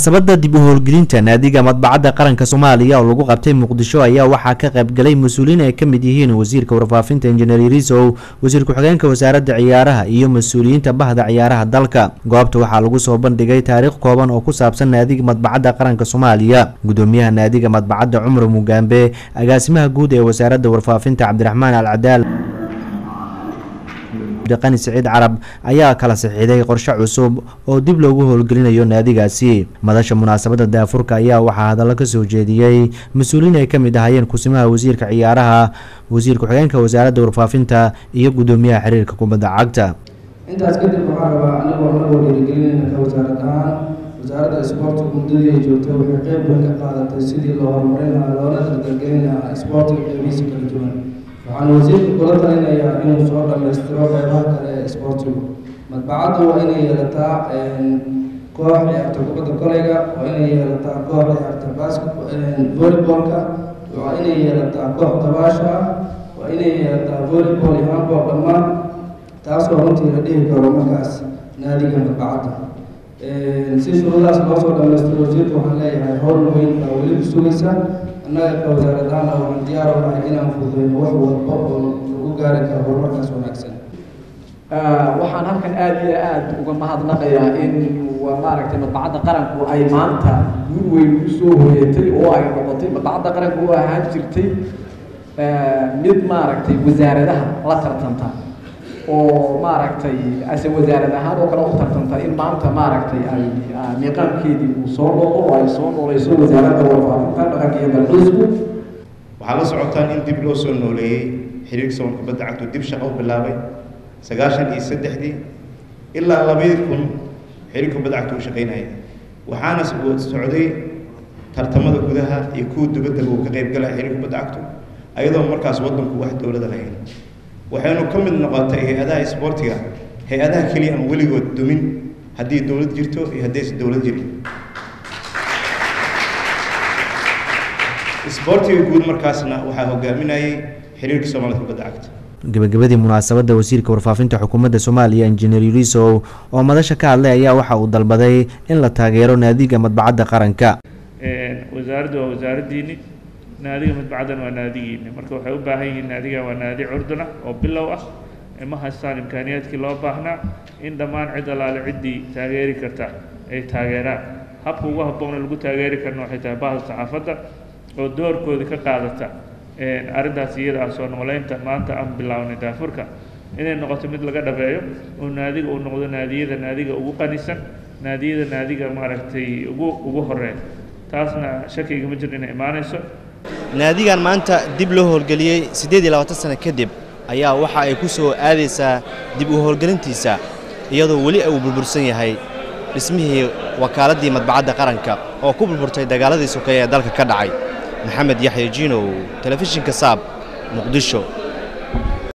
munaasabada dib u howlgelinta naadiga madbacadda qaranka soomaaliya oo lagu qabtay muqdisho ayaa waxaa ka qaybgalay mas-uuliin ay ka mid yihiin wasiirka warfaafinta injineer yarisow wasiir ku-xigeenka wasaaradda ciyaaraha iyo mas-uuliyiinta bahda ciyaaraha dalka goobta waxaa lagu soo bandhigay taariikh kooban oo ku saabsan naadiga madbacadda qaranka soomaaliya gudoomiyaha naadiga madbacadda cumar mugaambe agaasimaha guud ee wasaaradda warfaafinta cabdiraxmaan alcadaal qani siciid carab ayaa kala saxiiday qorshe cusub oo dib loogu howlgelinayo naadigaasi madasha munaasabada daafurka ayaa waxaa hadallo ka soo jeediyey mas-uuliin ay ka mid ahaayeen kusimaha wasiirka ciyaaraha wasiir ku-xigeenka wasaaradda warfaafinta iyo gudoomiyaha xiriirka kubadda cagta intaas kadib waxaa rabaa anigoo anagoo dhiirigelinayna ka wasaarad ahaan wasaaradda isboortiga muddadii ay joogtay waxay qeyb weyn ka qaadatay sidii loo horumarin lahaa loona dardargelin lahaa isboortiga qeybihiisa kala duwan waxaan wasiirka kula talinayaa inuu soo dhammaystiro qeybaha kale ee isboortigu madbacaddu waa inay yeelataa koox ciyaarta kubadda koleyga waa inay yeelataa koox ciyaarta basket volleybolka waa inay yeelataa koox dabaasha ah waa inay yeelataa volleyball iyo handball dhammaan taasoo runtii la dhihi karo markaas naadiga madbacadda si shuruudaas loo soo dhammaystiro wasiirka waxaan leeyahay howl weyn baa weli ku sugaysa annaga ka wasaaradaana waxaan diyaar u nahay inaan fududeyno wax walba oo lagu gaari karo horumarkaas wanaagsan waxaan halkan aada iyo aada uga mahadnaqayaa in maaragtay madbacadda qaranku ay maanta guul weyn usoo hoyatay oo ay noqotay madbacadda qaranku oo ahaan jirtay mid maaragtay wasaaradaha la tartanta oo maaragtay ase wasaarad ahaan oo kale u tartanta in maanta maaragtay ay miiqaamkeedii uu soo noqdo oo ay soo nooleyso wasaaradda warfaafinta dhaqanka iyo dalxiisku waxaa la socotaan in dib loo soo nooleeyey xiriirka soon kubadda cagtu dib shaqo u bilaabay sagaashan iyo saddexdii ilaa labadii kun xiriirka kubadda cagtu u shaqaynaya waxaana socday tartamada gudaha iyo kuwa dibaddaba uu ka qayb galaya xiriirka kubadda cagtu ayadoo markaas waddanku wax dowlada lahayn waxaynu ka mid noqotay hay-adaha isboortiga hay-adaha keliya aan weligood dumin haddii dowlad jirto iyo haddaysan dowlad jirin isboortiga guud markaasna waxaa hogaaminayay xiriirka soomaalida kubadda cagta gabagabadii munaasabadda wasiirka warfaafinta xukuumadda soomaaliya injineer yurisow oo madasha ka hadlay ayaa waxa uu dalbaday in la taageero naadiga madbacadda qaranka wasaaraddu waa wasaaraddiini naadiga madbacaddan waa naadigiini marka waxay u baahan yihiin naadigan waa naadi curduna oo bilow ah ma haystaan imkaaniyaadkii loo baahnaa in dhammaan cid allaale ciddii taageeri karta ay taageeraan habka ugu habboona lagu taageeri karna waxay tahay bahda saxaafadda oo doorkooda ka qaadata arrintaas iyada ah soo nooleynta maanta aan bilownay daafurka inay noqoto mid laga dhabeeyo oo naadiga uu noqdo naadiyada naadiga ugu qanisan naadiyada naadiga maaragtay ugu ugu horeeya taasna shakiga ma jiro inay imaanayso naadigan maanta dib loo howlgeliyey siddeed iyo labaatan sano kadib ayaa waxa ay ku soo aadaysaa dib u howlgelintiisa iyadoo weli uu burbursan yahay dhismihii wakaaladii madbacadda qaranka oo ku burburtay dagaaladii sokeeye ee dalka ka dhacay maxamed yaxya jiinow telefishinka saab muqdisho